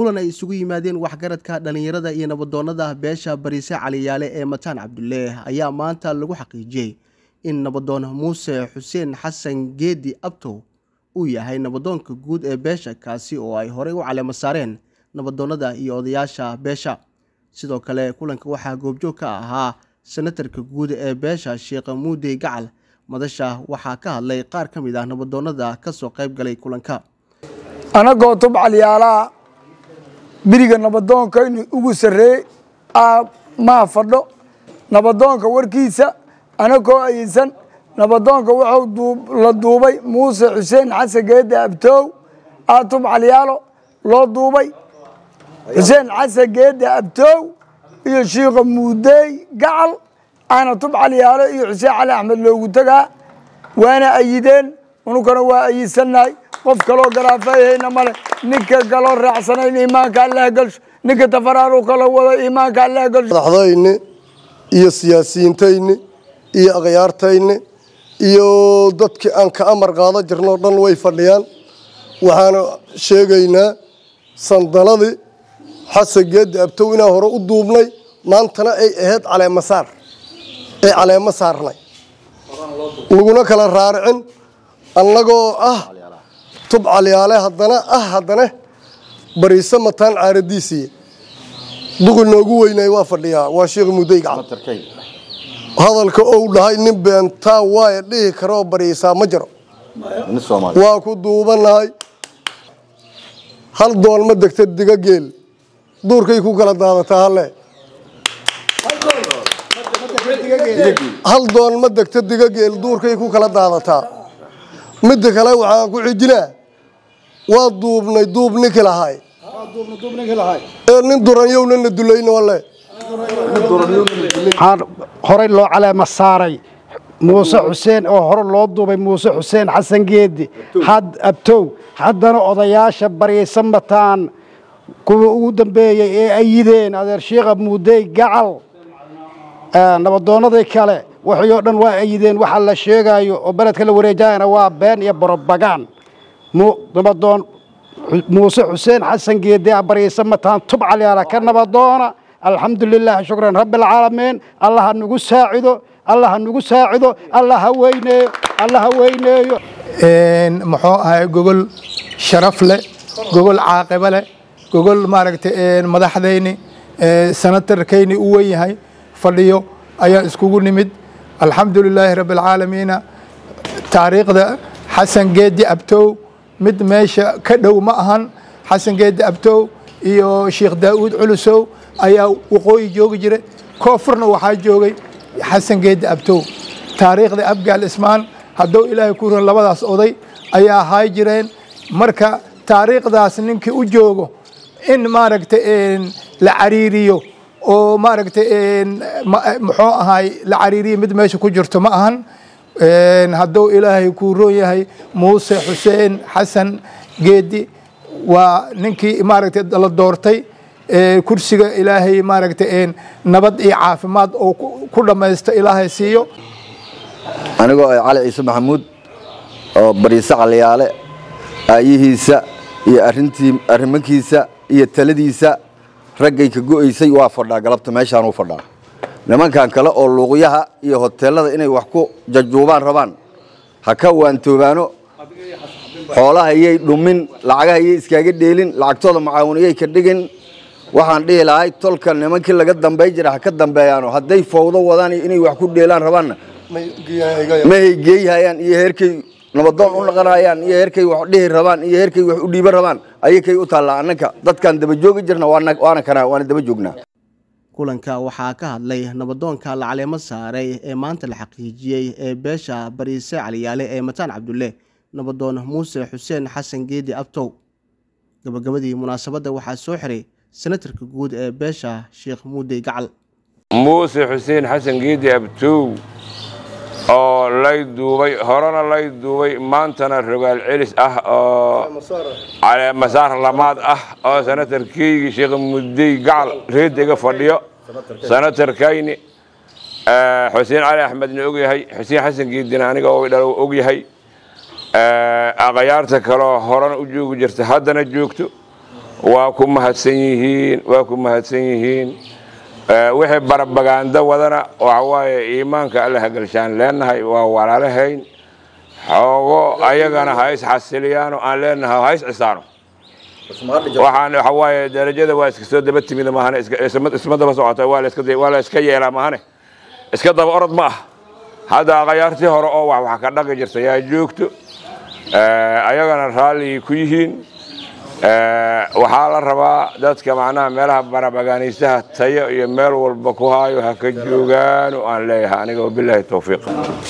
kulan ay isugu yimaadeen waxgaradka dhallinyarada iyo nabadoonnada beesha bariise caliyaale ee mataan cabdulle ayaa maanta lagu xaqiijiyey in nabadoon muuse xuseen xasan geedi abtow uu yahay nabadoonka guud ee beesha kaasi oo ay horey u caleema saareen nabadoonnada iyo odayaasha beesha sidoo kale kulanka waxaa goobjoog ka ahaa senatarka guud ee beesha sheekh muudey gacal madasha waxaa ka hadlay qaar ka mid ah nabadoonnada ka soo qayb galay kulanka anagoo tubcalyaalaha biriga nabadoonka in ugu sarreeyey maa fadho nabadoonka warkiisa anagoo aysan nabadoonka wuxuu la duubay muuse xuseen xasan geede abtoow aa tubcalyaalo loo duubay xuseen xasan geede abtoow iyo shiikha muudeey gacal aana tubcalyaalo iyo xuseen cali axmed loogu tegaa waana ayideen unukana waa ayidsannahay qof kaloo garaafayhayna male ninka kaloo raacsanayn iimaanka allaha gelsho ninka tafaraaru kala wado iimaanka allaha gelsho madaxdayni iyo siyaasiyiintayni iyo akhyaartayni iyo dadkii aan ka amar qaada jirno o dhan way fadhiyaan waxaana sheegaynaa sandaladii xasan geedi abtow inaan hore u duubnay maantana ay ahayd caleemasaar ay caleemo saarnay laguna kala raaricin annagoo ah tubcalyaale haddana ah haddana bariise mataan caaradiisiiy duqi noogu weynay waa fadhiyaa waa sheekh mudey gacal hadalka ou dhahay nin beentaa waaya dhihi karoo bariisaa ma jiro waa ku duubanahay hal doon ma degta diga geel duurkay ku kala daadataa halle hal doon ma degta diga geel duurkay ku kala daadataa midda kale waxaan ku xijinaa waa duubnay duub ninki lahay ee nin duranyowna na dulayna wale waxaan horey loo caleema saaray muuse xuseen oo hore loo duubay muuse xuseen xasan geedi had abtow haddana odayaasha bariisa mataan kuwa ugu dambeeyey ee ayideen adeer shiikha muudey gacal nabadoonnadii kale waxay oo dhan waa ayideen waxa la sheegaayo oo beledka la wareejayana waa been iyo borobagaan nabadoon muuse xuseen xasan geedi a bariisa mataan tubcalyaala ka nabadoona alxamdu lilah shukran rabbialcaalamiin allah ha nagu saacido allah ha nagu saacido allah ha weyneeyo allah ha weyneeyo muxuu ahay gogol sharaf leh gogol caaqibo leh gogol maaragtay madaxdayni sanatarkayni u wen yahay fadhiyo ayaan iskugu nimid alxamdu lilaahi rabbi alcaalamiina taariikhda xasan geedi abtow mid meesha ka dhow ma ahan xasan geedi abtow iyo sheikh daa'uud culusow ayaa waqooyi joogi jira koonfurna waxaa joogay xasan geedi abtow taariikhda abgaal ismaan hadduu ilaahay ku ran labadaas oday ayaa ahaay jireen marka taariikhdaas ninkii u joogo in maaragtay la cariiriyo oo maaragtay muxuu ahaay la cariiriyo mid meesha ku jirto ma ahan hadduu ilaahay kuu roon yahay muuse xuseen xasan geedi waa ninkii maaragtay la doortay kursiga ilaahay maaragtay nabad iyo caafimaad oo ku dhammaysta ilaahay siiyo anigoo ah cali ciise maxamuud oo bariise caliyaale aayihiisa iyo arintii arrimankiisa iyo taladiisa raggay ka go'aysay waa fadhaa galabta meeshaanuu fadhaa nimankan kale oo luuqyaha iyo hoteelada inay wax ku jajuubaan rabaan ha ka waantoobaano xoolaha yay dhumin lacagaha yay iskaaga dheelin lacagtooda macaawinayay ka dhigin waxaan dhihi lahay tolka nimankii laga dambay jira ha ka dambeeyaano hadday fawdo wadaan iyo inay wax ku dheelaan rabaanna mahay geeyhayaan iyo heerkay nabadoon u naqanayaan iyo heerkay wax dhihi rabaan iyo heerkay wax u dhiiban rabaan ayakay u taallaa annanka dadkaan daba joogi jirna waana kana waana daba joognaa kulanka waxaa ka hadlay nabadoonka la caleemo saaray ee maanta la xaqiijiyey ee beesha bariise caliyaale ee mataan cabdulle nabadoon muuse xuseen xasan geedi abtow gabagabadii munaasabadda waxaa soo xiray senatarka guud ee beesha sheekh muudey gacal muuse xuseen xasan geedi abtow oo lay duubay horena lay duubay maantana rogaal celis ah oo caleemasaar lamaad ah oo senatarkeygii sheekh muudey gacal reedega fadhiyo senatarkayni xuseen cali axmedna ogyahay xuseen xasan geedina aniga dhalo ogyahay akhyaarta kaleo horena u joogi jirta haddana joogto waa ku mahadsan yihiin waa ku mahadsan yihiin wixii barabagaando wadana waxa waaye iimaanka alla hagalshaan leenahay waa walaalahayn xoogo ayagana ha is xasiliyaano aan leenahay ha is cisaano waxaan waxa waaye darajada waa iska soo daba timid maahane isma daba socota waa la iska waa la iska yeelaa maahane iska daba orod ma ah hadda qayaartii hore oo wax wax ka dhaqi jirta yaa joogto ayagana raalli ku yihiin waxaa la rabaa dadka macnaha meelaha barabagaanaysaha tayo iyo meel walba ku haayo ha ka joogaano aan leeyahay aniga wabilaahi towfiiq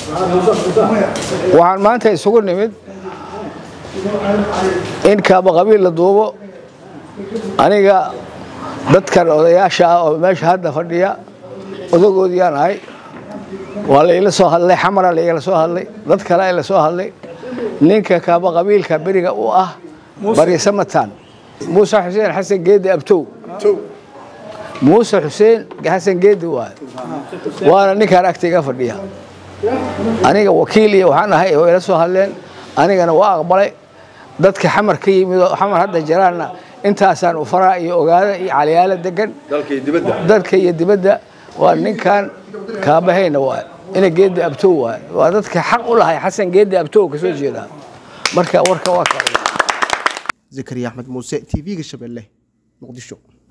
waxaan maanta isugu nimid in kaaba qabiil la duubo aniga dadkan odayaasha ah oo meesha hadda fadhiya odagoodiyaan ahay waa laila soo hadlay xamara laigala soo hadlay dad kale la soo hadlay ninka kaaba qabiilka beriga u ah bariise mataan muuse xuseen xasan geedi abtow muuse xuseen xasan geedi waay waana ninkaan agtayga fadhiya aniga wakiil iyo waxaan ahay oo ila soo hadleen anigana waa aqbalay dadka xamar ka yimid oo xamar hadda jiraanna intaasaan u faraa iyo ogaada iyo caliyaalo degan dalka iyo dibadda waa ninkan kaabahayna waay ina geedi abtow waay waa dadka xaq u lahay xasan geedi abtow kasoo jeedaa marka warka waa ka zakariya axmed muuse t v-ga shabeelle muqdisho